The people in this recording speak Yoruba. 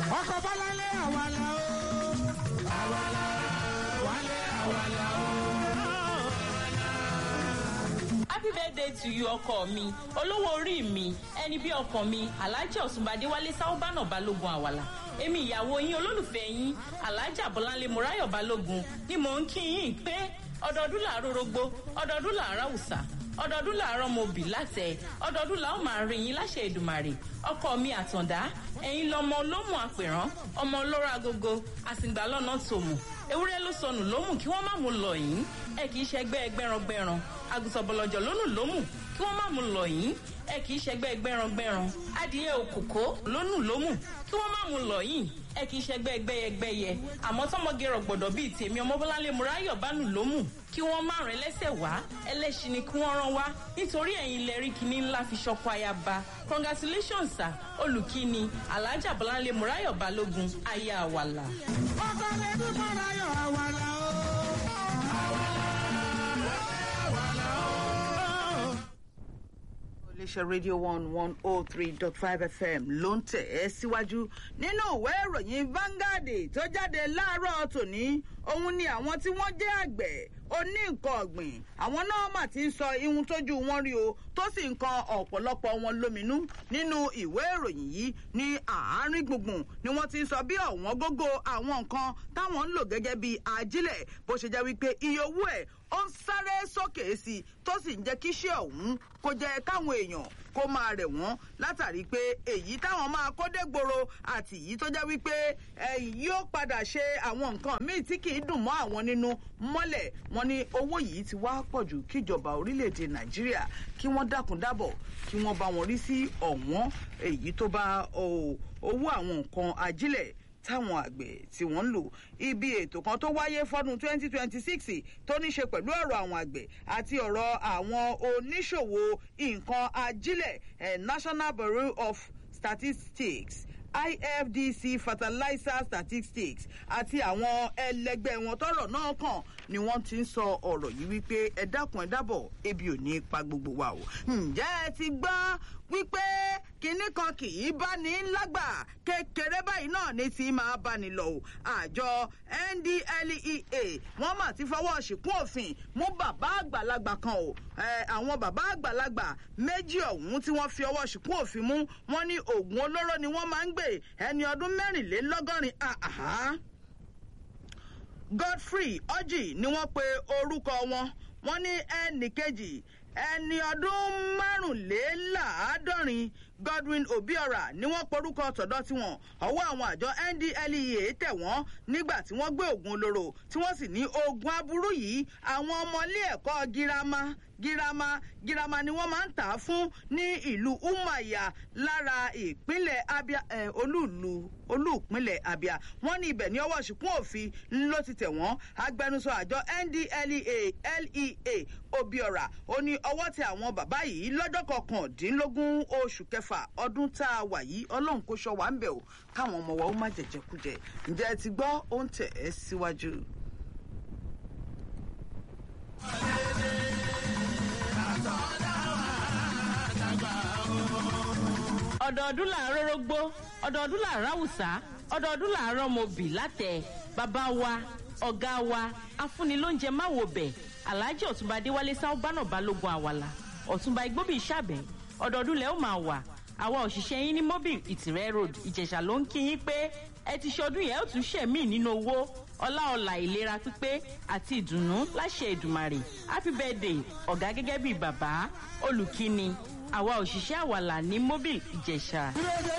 ọkọ̀ bọ́láńlé àwàlà o. àwàlà wálé àwàlà o. happy birthday to you ọkọ mi olówó orí mi ẹni bí ọkàn mi alhaji ọ̀túnbadé wálé sáúbánà balógun àwàlà èmi ìyàwó yín olólùfẹ́ yín alhaji abọ́láńlé mọ́ráyọ̀ balógun ni mò ń kí yín pé ọdọọdún làárọ̀ rogbo ọdọọdún làárọ̀ àwùsà ọdọọdún làárọ̀ mo bì látẹ ọdọọdún làwọn máa rí yín láṣẹ ìdùmàrè ọkọ mi àtàndá ẹ̀yin lọmọ olómù àpèrán ọmọ olóró agogo àsìngbà lọ́nà tòmù ewúrẹ́ ló sọnù lómù kí wọ́n má mú lọ yín ẹ kì í ṣẹgbẹ́ ẹgbẹ́rangbẹ́ran àgùntàn bọ̀lọ̀jọ̀ lónù lómù kí wọ́n má mú lọ yín ẹ kì í ṣẹgbẹ́ gbẹ́rangbẹ́ran adìyẹ òkòkò lónù lómù kí wọ́n má mú lọ yín ẹ kì í ṣẹgbẹ́ gbẹ́yẹgbẹ́yẹ àmọ́ tọmọge rọ̀gbọ̀dọ̀ bíi tèmi ọmọbọ́láńlé mùráyọ̀ bánù lómù kí wọ́n má rìn lẹ́sẹ̀ wá ẹlẹ́ṣin ni kí wọ́n rán wá nítorí ẹ̀yin lẹ rí kinní ńlá fi ṣọkọ ayaba congratulations sir olùkíni alhaja bọ́láńlé mùráyọ̀ balógun aya àwàlà. ọkọ̀ lẹ́bí mọ́ráyọ̀ àwàlà o. iléeṣẹ́ rédíò one one oh three dot five fm ló ń tẹ̀ ẹ́ síwájú nínú ìwé ìròyìn Vanguard tó jáde láàárọ̀ tòní òun ni àwọn tí wọ́n jẹ́ àgbẹ̀ oní nǹkan ọ̀gbìn àwọn náà mà ti ń sọ ihun tójú wọn rí o tó sì ń kan ọ̀pọ̀lọpọ̀ wọn lóminú nínú ìwé ìròyìn yìí ní àárín gbùngbùn ni wọ́n ti ń sọ bí ọ̀wọ́n gógó àwọn nǹkan táwọn ń lò gẹ́gẹ́ bí ajílẹ̀ bó ṣe jẹ́ wípé iye owó ẹ̀ ó ń sáré sókè sí i tó sì ń jẹ́ kí iṣẹ́ ọ̀hún kó jẹ́ káwọn èèyàn kó máa rẹ̀ wọ́n látàrí pé èyí táwọn máa kó dé gbòòrò àti èyí tó jẹ́ wípé ẹ̀yìn yóò padà ṣe àwọn nǹkan míì tí kì í dùn mọ́ àwọn nínú mọ́lẹ̀ wọn ní owó yìí ti wá pọ̀ jù kíjọba orílẹ̀-èdè nàìjíríà kí wọ́n dákun dábọ̀ kí wọ́n bá wọn rí sí ọ̀wọ́n èyí tó bá owó àwọn nǹkan ajílẹ̀ táwọn àgbẹ̀ tí wọ́n ń lò ibi ètò kan tó wáyé fọ́dún 2026 tó ní ṣe pẹ̀lú ọ̀rọ̀ àwọn àgbẹ̀ àti ọ̀rọ̀ àwọn oníṣòwò nǹkan ajílẹ̀ National Bureau of Statistics IFDC fertilizer statistics àti àwọn ẹlẹgbẹ́ wọn tọ́rọ̀ náà kàn ni wọ́n ti ń sọ ọ̀rọ̀ yìí wípé ẹ dákun ẹ dábọ̀ ebi ò ní pa gbogbo wa o. ǹjẹ́ ẹ ti gbọ́ wípé kinní kan kì í bá ní lágbà kékeré báyìí náà ní ti máa bá ní lọ o. àjọ NDLEA wọ́n mà ti fọwọ́ ṣìkún òfin mú bàbá àgbàlagbà kan o. àwọn bàbá àgbàlagbà méjì ọ̀hún tí wọ́n fi ọwọ́ ṣìkún òfin mú wọ́n ní oògùn olóró ni wọ́n máa ń gbé ẹni ọdún mẹ́rìnlélọ́gọ́rin àhá. Godfrey Orji ni wọ́n pe orúkọ wọn wọ́n ní ẹnì kejì ẹni ọdún márùnléláàádọ́rin Godwin Obiora ni wọ́n porúkọ tọ̀dọ̀ tiwọn ọwọ́ àwọn àjọ NDLEA tẹ̀ wọ́n nígbà tí wọ́n gbé oògùn olóró tí wọ́n sì ní oògùn aburú yìí àwọn ọmọ ilé ẹ̀kọ́ girama girama girama ni wọ́n máa ń tà á fún ní ìlú Umuahia lára ìpínlẹ̀ Abia eh, olúùlú olúùpínlẹ̀ Abia wọ́n ní ibẹ̀ ní ọwọ́ ṣìkún òfin ló ti tẹ̀ wọ́n agbẹnusọ àjọ NDLEA LEA Obiora ó ní ọwọ́ tẹ àwọn bàbá yìí lọ́jọ́ kọkàndínlógún oṣù kẹfà ọdún tá a wà yìí ọlọ́run kò ṣọ́ wa ń bẹ̀ o káwọn ọmọ wa ó má jẹjẹkújẹ ǹjẹ́ ẹ ti gbọ́ ó ń tẹ̀ ẹ́ síwájú. ọdọọdún làárọ̀ rógbó ọdọọdún làárọ̀ àwùsá ọdọọdún làárọ̀ mobì látẹ̀ bàbá wa ọ̀gá wa afúnilóúnjẹ máwo bẹ̀ alhaji ọ̀túnba adéwálé sáúbánà balógun àwàlà ọ̀túnba igbóbi ìṣàbẹ̀ ọdọọdún lẹ́ ó máa wà àwa òṣìṣẹ́ yín ní mobile ìtìrẹ́ road ìjẹ̀ṣà ló ń kí yín pé ẹ ti ṣọdún yẹn ó tún ṣẹ̀mí nínú owó ọlá ọlà ìlera pípé àti ìdùnnú láṣẹ ìdùmarè happy birthday ọ̀gá gẹ́gẹ́ bíi bàbá olùkíni àwa òṣìṣẹ́ àwàlà ní mobile ìjẹ̀ṣà.